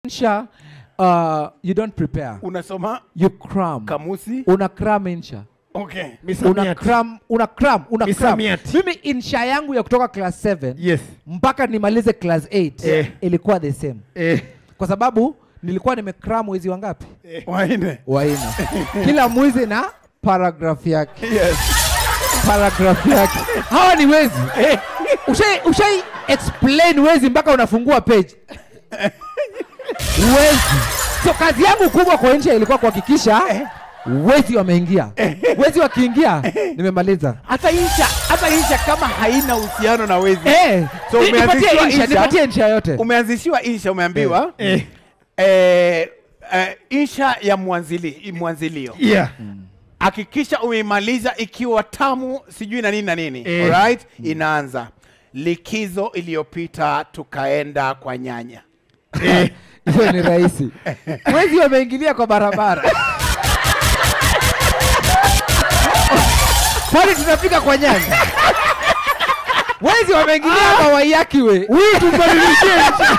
insha uh, you don't prepare unasoma you cram kamusi una cram insha okay una Misamiati. cram una cram una cram Misamiati. mimi insha yangu ya kutoka class 7 Yes. mpaka nimalize class 8 Eh. ilikuwa the same Eh. kwa sababu nilikuwa nimekram mwezi wangapi waine waina kila mwizi na paragraph yake yes paragraph yake hawa ni wezi ushai, ushai explain wezi mpaka unafungua page wezi so kazi yangu kubwa kwa insha ilikuwa kuhakikisha wezi wameingia wezi wakiingia nimemaliza hata insha hata insha kama haina uhusiano na wezi Eh, So ni- nipatie umeanzishiwa insha, insha? nipatie insha yote umeanzishiwa insha umeambiwa Eh. eh, eh, insha ya mwanzili, mwanzilio Yeah. hakikisha umeimaliza ikiwa tamu sijui na nini na nini Eh. alright inaanza likizo iliyopita tukaenda kwa nyanya hiyo ni rahisi wezi wameingilia kwa barabara kwani tunafika kwa nyanya wezi wameingilia kwa waiakiwe Huyu tubadilishie.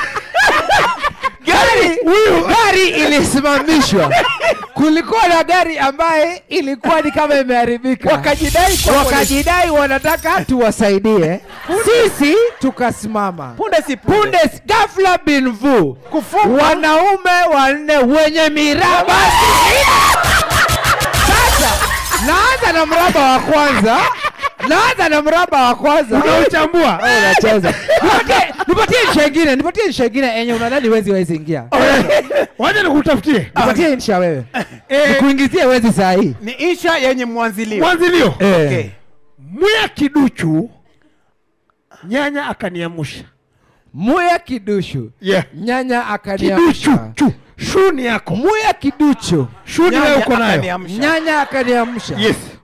gari gari ilisimamishwa kulikuwa na gari ambaye ilikuwa ni kama imeharibika Wakajidai kwa wakajidai wanataka tuwasaidie sisi tukasimama punde si punde, punde ghafla bin vu Kufungwa. wanaume wanne wenye miraba sasa naanza na mraba wa kwanza naanza na mraba wa kwanza Unauchambua. Oh, unacheza Nipatie- nipatie insha ingine nipatie insha ingine enye unadhani wezi wezi ingia Wacha nikutafutie. nipatie insha wewe nikuingizie wezi saa hii ni insha yenye mwanzilio Mwanzilio. okay. Mwya kiduchu nyanya akaniamusha. muya kidushu Yeah. nyanya Kiduchu akaniamsha chu. Shu ni yako. muya kiduchu Shu ni wewe Nyanya uko nayo. akaniamsha. nyanya akaniamsha Yes.